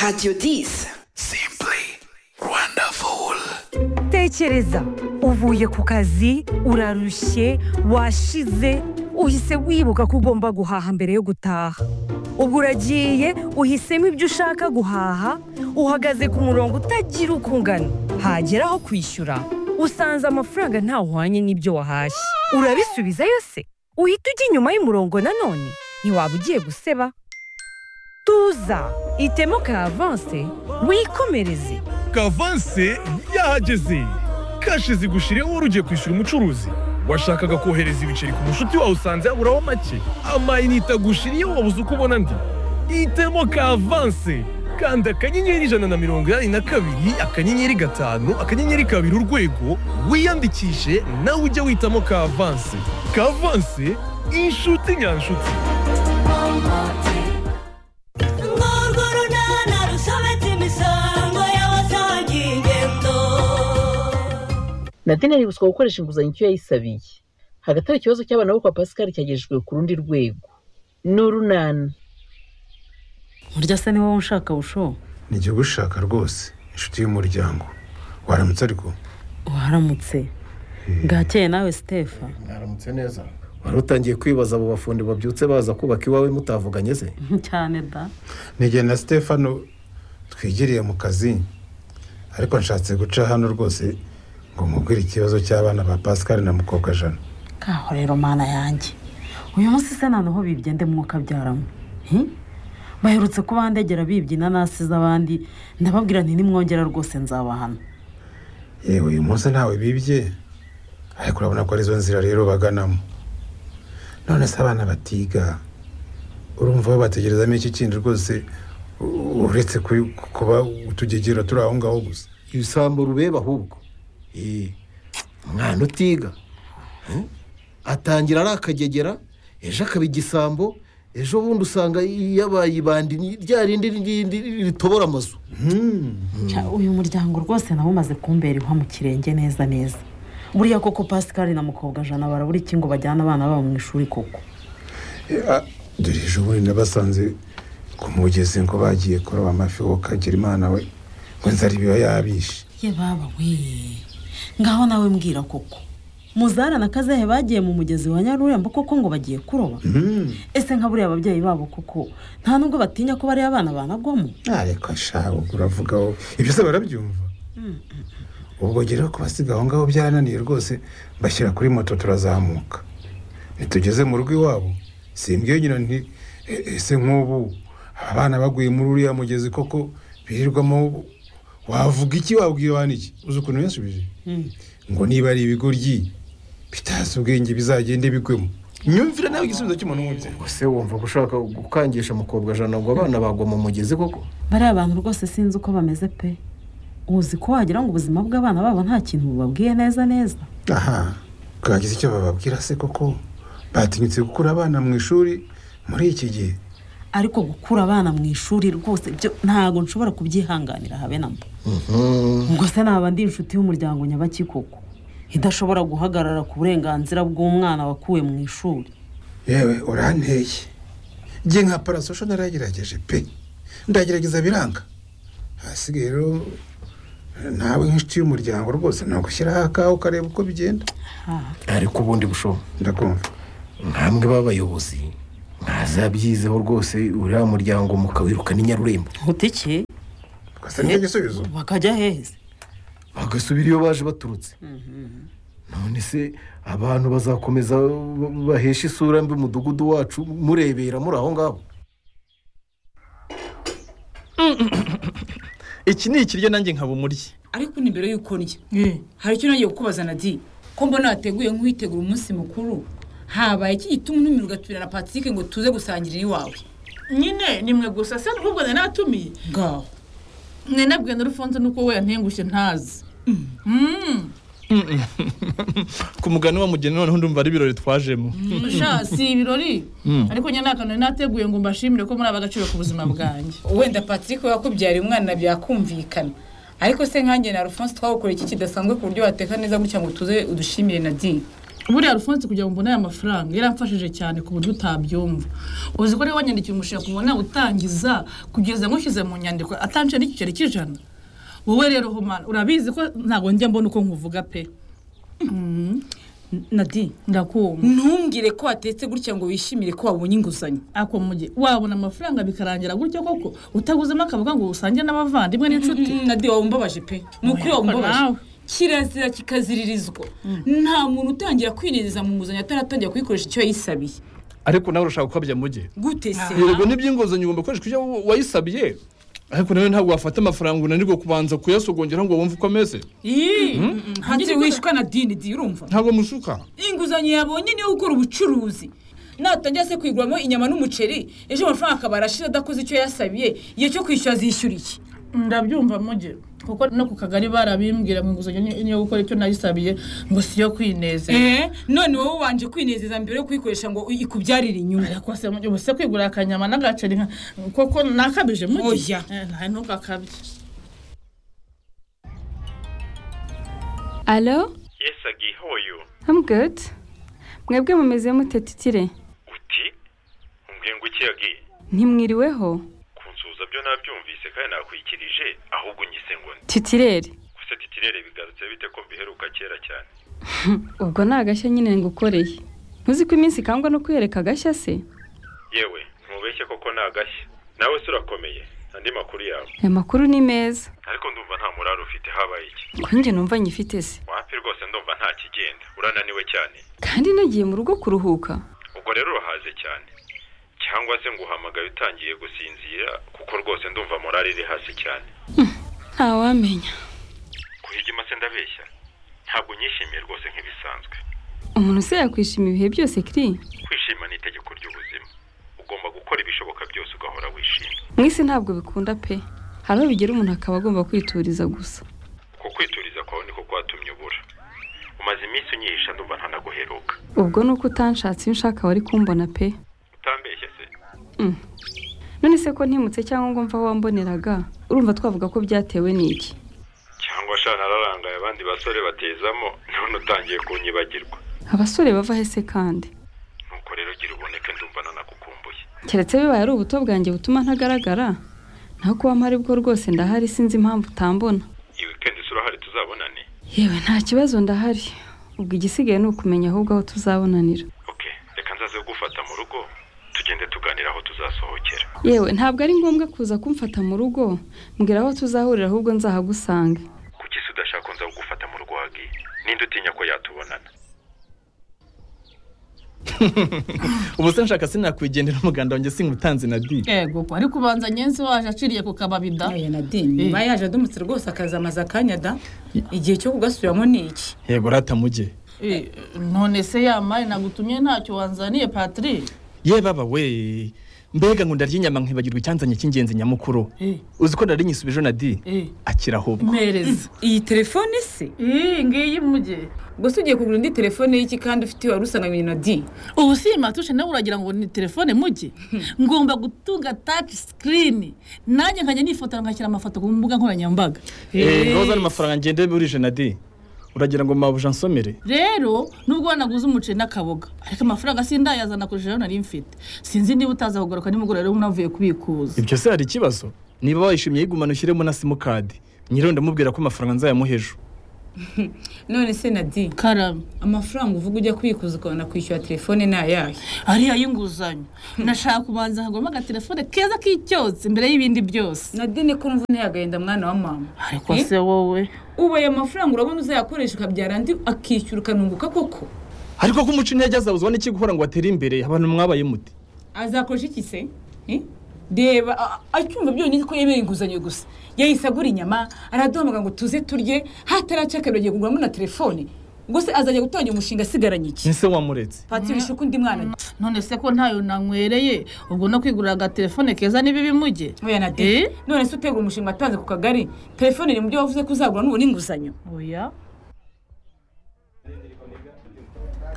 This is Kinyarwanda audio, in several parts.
Radio 10 Simply wonderful. tekereza uvuye ku kazi urarushye washize uhise wibuka ko ugomba guhaha mbere yo gutaha ubwo uragiye uhisemo ibyo ushaka guhaha uhagaze ku murongo utagira uko ungana hagera aho kwishyura usanze amafaranga ntahwanye n'ibyo wahashye urabisubiza yose uhita ujya inyuma y'umurongo nanone ntiwaba ugiye guseba tuza itemo ka avanse wikomereze kavanse yahageze kashe zigushireho wari ugiye kwishyura umucuruzi washakaga kohereza ibiceri ku mushuti wawe usanze yaburaho make amayinite agushiriyeho wabuze uko ubona andi hitemo kavanse kanda akanyenyeri ijana na mirongo inani na kabiri akanyenyeri gatanu akanyenyeri kabiri urwego wiyandikishe nawe ujye witamo kavanse kavanse inshuti nyanshuti Ngorwo runana rusobetse imisango y'abasaga ingendo nadine aributswa gukoresha inguzanyo icyo yayisabiye hagati aho ikibazo cy'abana bo kwa pascal cyagejejwe ku rundi rwego ni urunana burya se ni wowe ushaka busho ni igihugu ushaka rwose inshuti y'umuryango waramutse ariko waramutse bwakeye nawe sitefa mwaramutse neza wari utangiye kwibaza abo bafundi babyutse baza kubaka iwawe mutavuganye se cyane da n'igihe na stefano twigiriye mu kazi ariko nshatse guca hano rwose ngo mubwire ikibazo cy'abana ba pascal na mukobwa jana kaho rero mana yanjye uyu munsi se noneho bibye nde mwuka byaramo Hi? baherutse kubandegera bibye inanasi z'abandi ndababwira nti nimwongera rwose nzabahana yewe uyu munsi ntawe bibye ariko urabona ko arizo nzira rero baganamo none se abana batiga urumva babategerezamo iki kindi rwose u- uretse ku- kuba utugegera turi aho ngaho gusa ibisambo rubeba ahubwo Eh, umwana utiga Eh, atangira ari akagegera ejo akaba igisambo ejo bundi usanga yabaye ibandi ni rya rindi rindi ritobora amazu Cya, uyu muryango rwose nawe umaze kumbera inkwa mu kirenge neza neza buriya koko pascal na mukobwa jana barabura iki ngo bajyane abana babo mu ishuri koko Ah, dore ejo bundi nabasanze ku mugezi ngo bagiye kuroba amafi wowe ukagira imana we ngo nzara ibiba yabishe ye baba we ngaho nawe mbwira koko muzara na kazehe bagiye mu mugezi wa nyarurembo koko ngo bagiye kuroba ese nka buriya ababyeyi babo koko nta nubwo batinya ko bariya abana banagwamo ariko ashaka uravuga wowe ibyo se barabyumva ubwo rero kubasiga aho ngaho byarananiye rwose bashyira kuri moto turazamuka nitugeze mu rugo iwabo simbwiye nyina nti "E- ese nk'ubu abana baguye muri uriya mugezi koko birirwamo wavuga iki wabwira abantu iki uzi ukuntu yasubije ngo niba ari ibigoryi bitazi ubwenge bizagende bigwemo imyumvire nawe igisubizo cy'umuntu w'umubyeyi ese wumva ko ushaka gukangisha mukobwa jana ngo abana bagwa mu mugezi koko bariya abantu rwose sinzi uko bameze pe uzi ko wagira ngo ubuzima bw'abana babo nta kintu bubabwiye neza neza aha bwagize icyo bababwira se koko batinyutse gukura abana mu ishuri muri iki gihe ariko gukura abana mu ishuri rwose byo ntabwo nshobora kubyihanganira habe na mba ubwo se naba ndi inshuti y'umuryango nyabakikoko idashobora guhagarara ku burenganzira bw'umwana wakuwe mu ishuri yewe uranteye njye nka parasosho naragerageje pe ndagerageza biranga hasigaye rero nawe nk'inshuti y'umuryango rwose ntabwo ushyiraho akawe ukareba uko bigenda ariko ubundi bushoboka ndakumva mwambwe b'abayobozi mwazabyizeho rwose uriya muryango mukawirukana inyarurembo gutike twasa nicyo gisubizo bakajya heza bagasubira iyo baje baturutse none se abantu bazakomeza ba- bahesha isura mbi umudugudu wacu murebera muri aho ngaho iki ni ikiryo nanjye nkaba umuryi ariko ni mbere y'uko ndya hari icyo nagiye kukubaza nadi ko mbona wateguye nk'uwitegura umunsi mukuru habaye iki gituma untumira ugatumira na patrick ngo tuze gusangira iwawe nyine ni mwe gusa se n'ubwo nari natumiye ngaho mwe nabwiye na rufunze nuko we yantengushye ntazi ku mugani wa mugeni noneho ndumva ari ibirori twajemo sha si ibirori ariko nyine nta kantu nari nateguye ngo mbashimire ko muri aba agaciro ku buzima bwanjye wenda patrick we yakubyariye umwana byakumvikana ariko se nkanjye na alphonse twawukoreye iki kidasanzwe ku buryo wateka neza gutya ngo tuze udushimire nadi buriya rufunsi kugira ngo mbone aya mafaranga yaramfashije cyane ku buryo utabyumva uzi ko niba wanyandikiye umushinga kubona utangiza kugeza nkushyize mu nyandiko atancira n'igiceri cy'ijana wowe rero humana urabizi ko ntabwo njya mbona uko nkuvuga pe Mm. nadi ndakumva ntumbwire ko watetse gutya ngo wishimire ko wabonye inguzanyo ako muge wabona amafaranga bikarangira gutyo koko utaguzemo akavuga ngo usange n'abavandimwe n'inshuti nadi wawe umbabaje pe ni ukuri wawe umbabaje kirazira kikaziririzwa nta muntu utangira kwinezeza mu nguzanyo ataratangira kuyikoresha icyo yayisabiye ariko nawe urashaka gukabya muge gute se yego n'iby'inguzanyo ugomba gukoresha ibyo wayisabiye ariko nawe ntabwo wafata amafaranga unanirwa kubanza kuyasogongera ngo wumve uko ameze Mm. hanze wishwe na dini di urumva ntabwo mushuka inguzanyo yabonye niyo ukora ubucuruzi natangira se kwiguramo inyama n'umuceri ejo amafaranga akaba arashira adakoze icyo yasabiye igihe cyo kwishyura azishyura iki ndabyumva muge kuko no ku kagari barabimbwira ngo inguzanyo ni- niyo gukora icyo nayisabiye ngo siyo kwinezeza Eh, none wowe wanje kwinezeza mbere yo kuyikoresha ngo ikubyarire inyungu ariko se muge ubu se kwigura akanyama n'agaceri nka- koko nakabije muge Oya. Eh, nta ntugakabye Hello, Yes, Agi, how are you? I'm good. Mwebwe mumeze mute titire? Uti? Umbwiye ngo iki Agi? Ntimwiriweho? Kunsuhuza byo nabyumvise kandi nakwikirije, ahubwo unyise ngo nde. Titirere. Gusa titirere bigarutse bite ko mbiheruka kera cyane? Ubwo ni agashya nyine ngukoreye. Ntuzi ko iminsi ikangwa no kwiyereka agashya se? Yewe, ntubeshye koko ni agashya. Nawe se urakomeye. Andi makuru yawe. Aya makuru ni meza. Ariko ndumva nta muraro ufite habaye iki. Ko njye numva nyifite se. Wapi rwose ndumva nta kigenda. Urananiwe cyane. Kandi nagiye mu rugo kuruhuka. Ubwo rero urahaze cyane. Cyangwa se nguhamagaye utangiye gusinzira kuko rwose ndumva morale iri hasi cyane. Ntawamenya. Kuhigima se ndabeshya. Ntabwo nyishimiye rwose nk'ibisanzwe. Umuntu se yakwishima ibihe byose kiri? kwishima ni itegeko ry'ubuzima ugomba gukora ibishoboka byose ugahora wishimye Mwisi ntabwo bikunda pe. Hari aho bigera umuntu akaba agomba kwituriza gusa. uko kwituriza kwawe niko kwatumye ubura umaze iminsi unyihisha ndumva ntanaguheruka Ubwo nuko utanshatse iyo unshaka wari kumbona pe. utambeshye se Mm. None se ko ntimutse cyangwa ngo mva aho wamboneraga urumva twavuga ko byatewe n'iki cyangwa sha nararangaye abandi basore batezamo none utangiye kunyibagirwa abasore bava hese kandi nuko rero gira uboneke ndumva nanagukumbuye keretse bibaye ari ubuto bwanjye butuma ntagaragara naho kuba mpari bwo rwose ndahari sinzi impamvu utambona iyi wikendi se urahari tuzabonane yewe nta kibazo ndahari ubwo igisigaye ni ukumenya ahubwo aho tuzabonanira reka nzaze gufata mu rugo tugende tuganira aho tuzasohokera yewe ntabwo ari ngombwa kuza kumfata mu rugo mbwira aho tuzahurira ahubwo nzahagusange kuki se udashaka nza kugufata mu rugo hagi ninde utinya ko yatubonana ubu se nshaka sinakwigendera umuganda wanjye singutanze na di yego ko ariko ubanza nyenzi waje aciriye ku kababida aya na dini nyuma yaje adumutse rwose akazamaza akanya da igihe cyo kugasubiramo ni iki yego rata muge Eh, none se yamari nagutumye ntacyo wanzaniye patiri ye baba we mbega ngo ndarya inyama nkibagirwa icyanzanye cy'ingenzi nyamukuru uzi ko nari nyisubije na di akira ahubwo mpereza iyi telefone se iyi ngiyi muge ubwo se ugiye kugura indi telefone y'iki kandi ufite wari usananye na di ubu si iyi matushe nawe uragira ngo ni telefone muge ngomba gutunga taci sikirini nanjye nkajya nifotora nkashyira amafoto ku mbuga nkoranyambaga Eh, Eh, ngaho uzana amafaranga ngende burije na di uragira ngo mabuja nsomere rero nubwo wanaguze umuceri n'akaboga ariko amafaranga sindayazana kurusha ayo nari mfite sinzi niba utaza kugaruka nimugoroba rero unavuye kubikuza ibyo se hari ikibazo niba wayishimye yigumana ushyiremo na simukadi nyiriwe ndamubwira ko amafaranga nzayamuha ejo none se na di karame amafaranga uvuga ujya kwikuza ukabona kwishyura telefone ni ayahe ariyo y'inguzanyo nashaka kubanza hagomba agatelefone keza k'icyotsi mbere y'ibindi byose na dini ko mvune yagahenda mwana wa mama ariko se wowe ubu ayo mafaranga urabona uzayakoresha ukabyara andi akishyura ukanunguka koko ariko ko umuco intege azabuzwa n'iki guhora ngo atere imbere abantu mwabaye muti azakoresha iki se Eh? reba a- a- acyumva byonyine ko yemera inguzanyo gusa yahise agura inyama araduhamagara ngo tuze turye hataracakabira agiye kuguramo na telefone ubwo se azajya gutangira umushinga asigaranye iki ese wamuretse patiri ishuka undi mwana none se ko ntayo nanywereye ubwo no kwigurira agatelefone keza ni bibi muge oya na de none se utegura umushinga watanze ku kagari telefone iri mu byo wavuze ko uzagura nubona inguzanyo oya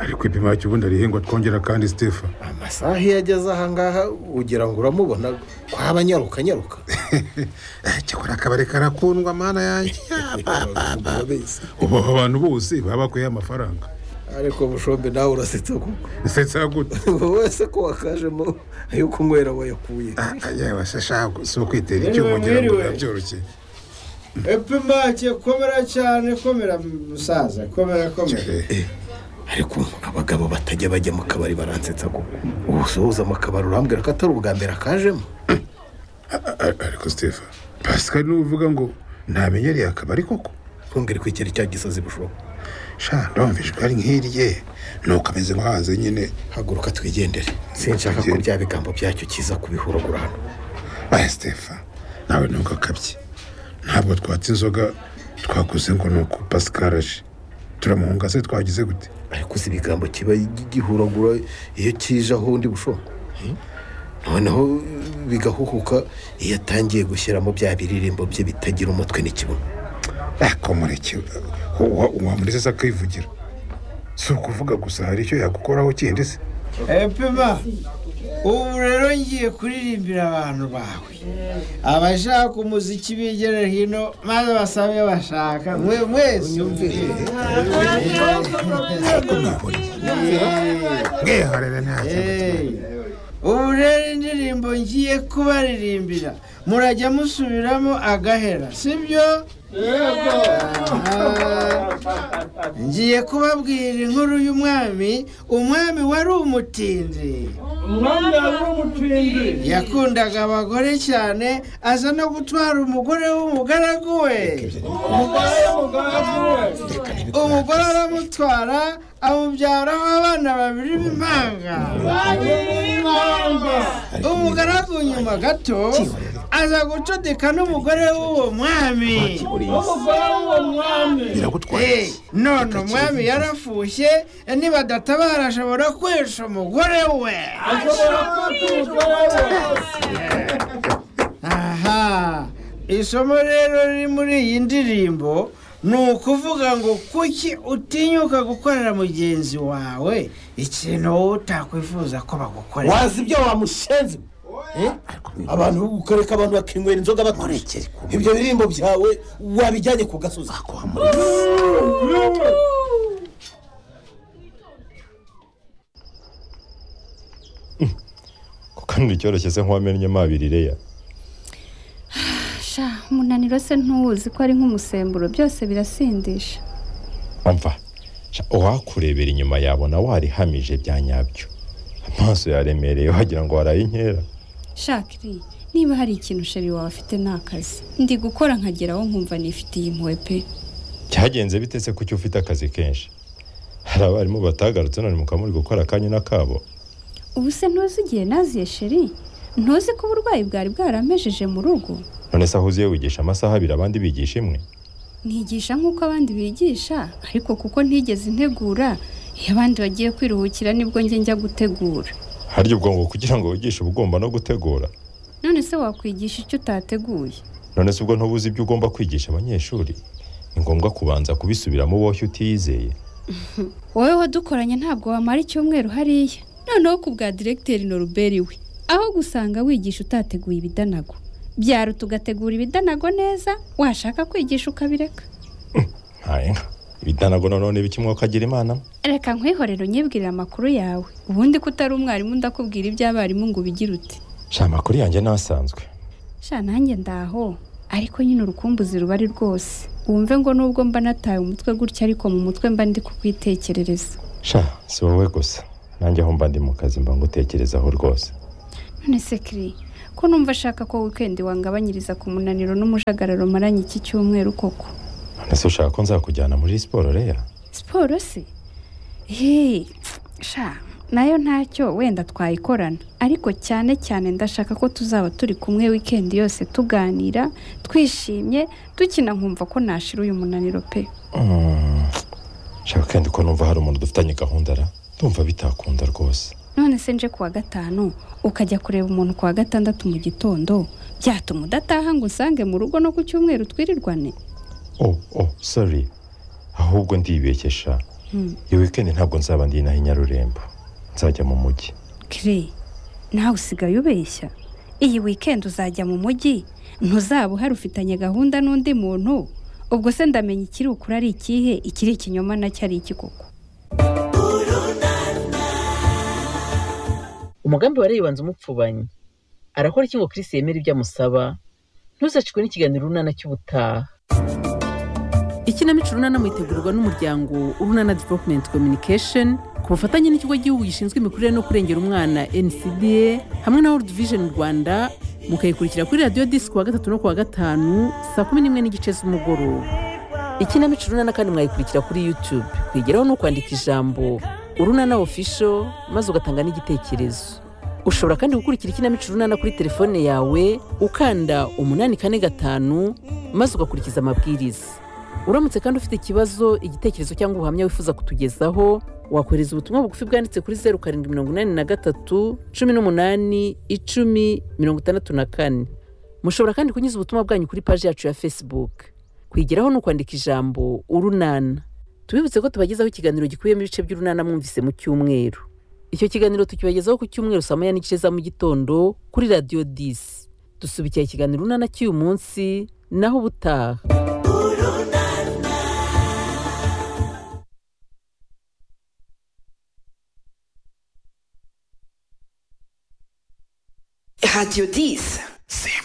ariko ipima ya kibundi rihingwa twongera kandi sitefa amasaha iyo ageze ahangaha ugira ngo uramubona ko haba anyaruka anyaruka cyakora akabari karakundwa mana yanjye ubaho abantu bose baba bakwiye amafaranga ariko bushombe nawe urasetsa kuko nsetsa gute wowe se ko wakajemo ayo kunywera wayakuye yewe se shago si ukwitera icyuma ngira ngo birabyoroshye epimake komera cyane komera musaza komera komera ariko abagabo batajya bajya mu kabari baransetsa ko ubusohoza mu kabari urambwira ko atari ubwa mbere akajemo ariko stephen pascal niwe uvuga ngo ntamenyereye akabari koko twongere kwikera icya gisozi bushoboka sha ndumva ijwi ari nk'irye nuko ameze nko hanze nyine haguruka twigendere sinshaka ko bya bigambo byacyo kiza kubihuragura hano aya stephen nawe nubwo akabye ntabwo twatse inzoga twakoze ngo ni uko pascal aje turamuhunga se twagize gute ariko uzi ibigambo kiba gihuragura iyo kije aho undi bushoboka noneho bigahuhuka iyo atangiye gushyiramo bya biririmbo bye bitagira umutwe n'ikibuno akomureke wamureze akivugira si ukuvuga gusa hari icyo yagukoraho kindi se epima ubu rero ngiye kuririmbira abantu bawe abashaka umuziki bigera hino maze basabe bashaka mwe mwese mwihorere nta ubu rero indirimbo ngiye kubaririmbira murajya musubiramo agahera sibyo ngiye kubabwira inkuru y'umwami umwami wari umutindi umwami wari umutindi yakundaga abagore cyane aza no gutwara umugore w'umugaragu we umugore w'umugaragu we umugore aramutwara amubyaraho abana babiri b'impanga umugaragu nyuma gato aza gucudika n'umugore w'uwo mwami umugore w'uwo mwami Eh, none umwami yarafushye nibadatabara ashobora kwica umugore we ashobora kwica umugore aha isomo rero riri muri iyi ndirimbo ni ukuvuga ngo kuki utinyuka gukorera mugenzi wawe ikintu wowe utakwifuza ko bagukorera wazi ibyo wamushenze Eh? abantu ukareka abantu bakinywera inzoga batorekere ibyo birimbo byawe wabijyanye ku gasozi kandi cyoroshye se nk'uwamennye mabirire ya sha umunaniro se ntuwuzi ko ari nk'umusemburo byose birasindisha amva sha, uwakurebera inyuma yabona warihamije bya nyabyo amaso yaremereye wagira ngo waraye inkera shakiri niba hari ikintu sheri wawe afite ni akazi ndi gukora nkageraho nkumva nifitiye impuhwe pe cyagenze bite se kuki ufite akazi kenshi hari abarimu batagarutse none mukaba muri gukora akanya n'akabo ubu se ntuzi igihe naziye sheri ntuzi ko uburwayi bwari bwaramejeje mu rugo none se aho uziye wigisha amasaha abiri abandi bigisha imwe ntigisha nk'uko abandi bigisha ariko kuko ntigeze integura iyo abandi bagiye kwiruhukira nibwo njye njya gutegura harya ubwonko kugira ngo wigishe uba ugomba no gutegura none se wakwigisha icyo utateguye none se ubwo ntubuze ibyo ugomba kwigisha abanyeshuri ni ngombwa kubanza kubisubiramo wowe utiyizeye wowe wadukoranye ntabwo wamara icyumweru hariya noneho ku bwa diregiteri noruberi we aho gusanga wigisha utateguye ibidanago byaruta ugategura ibidanago neza washaka kwigisha ukabireka ntaye nka ibidanago noneho ni biki mwakagira imana reka nkwihorere unyibwirire amakuru yawe ubundi ko utari umwarimu ndakubwira iby'abarimu ngo ubigire uti sha amakuru yanjye n'asanzwe sha nanjye ndaho ariko nyine urukumbuzi ruba ari rwose wumve ngo nubwo mba nataye umutwe gutya ariko mu mutwe mba ndi kukwitekerereza sha si wowe gusa nanjye aho mba ndi mu kazi mba ngutekerezaho rwose none se kiri ko numva ashaka ko wikendi wangabanyiriza ku munaniro n'umujagararo maranye iki cyumweru koko none se ushaka ko nzakujyana muri siporo reya siporo se hehe sha nayo ntacyo wenda twayikorana ariko cyane cyane ndashaka ko tuzaba turi kumwe wikendi yose tuganira twishimye dukina nkumva ko nashira uyu munaniro pe Mm, sha kandi ko numva hari umuntu dufitanye gahunda ra ndumva bitakunda rwose none se nje kuwa gatanu ukajya kureba umuntu kuwa gatandatu mu gitondo byatuma udataha ngo usange mu rugo no ku cyumweru twirirwane oh oh sorry ahubwo ndibeshye Hmm, iyo wikendi ntabwo nzaba ndi inaha i nyarurembo nzajya mu mujyi kire nawe usigaye ubeshya iyi wikendi uzajya mu mujyi ntuzaba uhari ufitanye gahunda n'undi muntu ubwo se ndamenya ikiri ukuri ari ikihe ikiri ikinyoma nacyo ari iki koko umugambi wa rebanza umupfubanye arakora iki ngo kirisi yemere ibyo amusaba ntuzacikwe n'ikiganiro runana cy'ubutaha ikinamico runana mwitegurwa n'umuryango urunana development communication ku bufatanye n'ikigo gihugu gishinzwe imikurire no kurengera umwana ncda hamwe na world vision rwanda mukayikurikira kuri radiyo disc kuwa gatatu no kuwa gatanu saa kumi n'imwe n'igice z'umugoroba ikinamico runana kandi mwayikurikira kuri youtube kwigeraho ni ukwandika ijambo urunana official maze ugatanga n'igitekerezo ushobora kandi gukurikira ikinamico runana kuri telefone yawe ukanda umunani kane gatanu maze ugakurikiza amabwiriza uramutse kandi ufite ikibazo igitekerezo cyangwa ubuhamya wifuza kutugezaho wakohereza ubutumwa bugufi bwanditse kuri zeru karindwi mirongo inani na gatatu cumi n'umunani icumi mirongo itandatu na kane mushobora kandi kunyuza ubutumwa bwanyu kuri paji yacu ya facebook kwigeraho ni ukwandika ijambo urunana tubibutse ko tubagezaho ikiganiro gikubiyemo ibice by'urunana mwumvise mu cyumweru icyo kiganiro tukibagezaho ku cyumweru saa moya n'igice za mu gitondo kuri radiyo disi dusubikira ikiganiro urunana cy'uyu munsi naho ubutaha Radio 10.